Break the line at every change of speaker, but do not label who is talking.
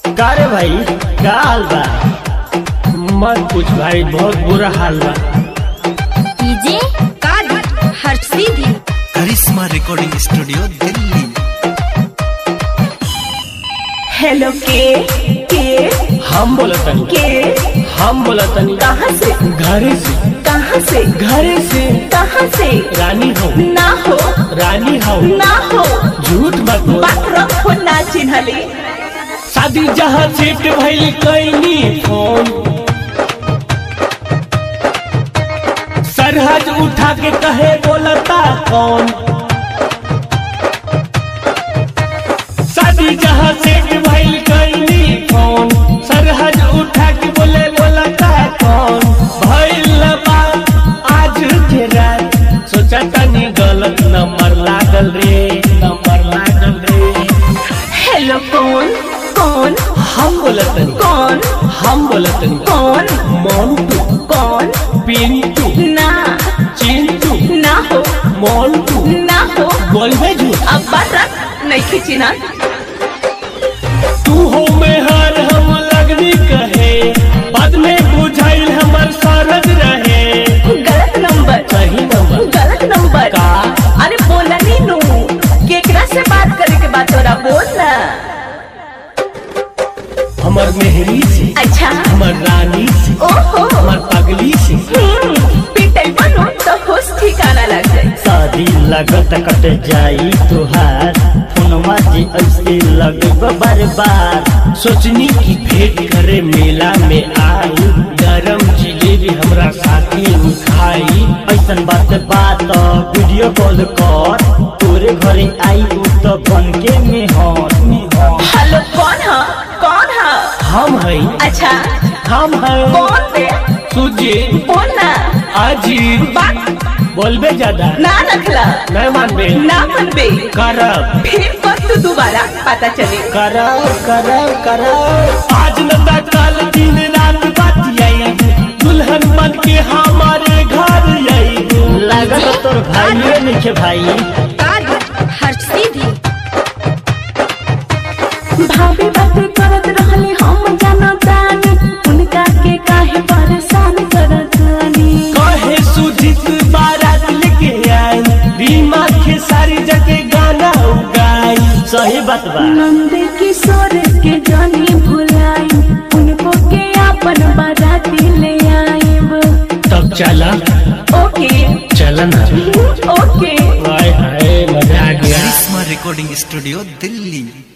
का रे भाई का हाल बा मत पूछ भाई बहुत बुरा हाल बा
डीजे कादी हर सीधी
Karishma recording studio Delhi
hello के के
हम बोला तनी
के
हम बोला तनी
कहाँ से
घरे से
कहाँ से
घरे से
कहाँ से
रानी हो
ना हो
रानी हो
ना हो
झूठ मत बोल
बात रखो ना चिन्हली
शादी जहाँ सेट भइल कैनी फोन सरहद उठा के कहे बोलता कौन शादी जहाँ सेट भइल कैनी फोन सरहद उठा के बोले बोलता कौन भइल बा आज के रात सोचा तनी गलत नंबर लागल रे नंबर लागल रे
हेलो कौन कौन
हम बोलतनी
कौन
हम बोलतनी
कौन
मोन्टू
कौन
पिंटू
ना
चिंटू
ना हो
मोन्टू
ना हो
बोलबे झूठ
अब बात रख नहीं खींचना
तू हो में हर हम लगनी कहे बाद में बुझाइल हमर सरद रहे
गलत नंबर
सही नंबर
गलत नंबर
का
अरे बोला नहीं नू केकरा से बात करे के बात तोरा बोल ना
हमर मेहरी से
अच्छा
हमर रानी से
ओहो
हमर पगली से
हम्म, पिटल बनो तो होश ठिकाना लग जाए
शादी लगत कट जाई तुहार फोनमा जी ऐसे लगब बार बार
सोचनी की भेंट करे मेला में आई गरम जिलेबी हमरा साथी उठाई
ऐसन बात बात वीडियो कॉल कर तोरे घरे आई उ तो बन के मेहर मेहर
हेलो कौन है कौन है
हम है
अच्छा
हम है
कौन बे
सुजीत
बोल ना
अजीत
बात
बोलबे ज्यादा
ना रखला
नहीं मानबे
ना मनबे
करब
फिर वक्त दोबारा पता चले
करब करब करब आज न कल दिन रात बात आई दुल्हन बन के हमारे घर आई
लागत तोर भाई नहीं भाई
कादी हर सीधी
भाभी बात करत रहले हम जानतानी उनका के काहे परेशान करतानी
कहे सुजीत बारात लेके आई रीमा के सारी जगह गाना उगाई
सही बात बा
नंद किशोर के जानी भुलाई उनको के अपन बाराती ले आईब
तब चला
ओके
चलन
ओके
हाय हाय मजा आ गया
करिश्मा रिकॉर्डिंग स्टूडियो दिल्ली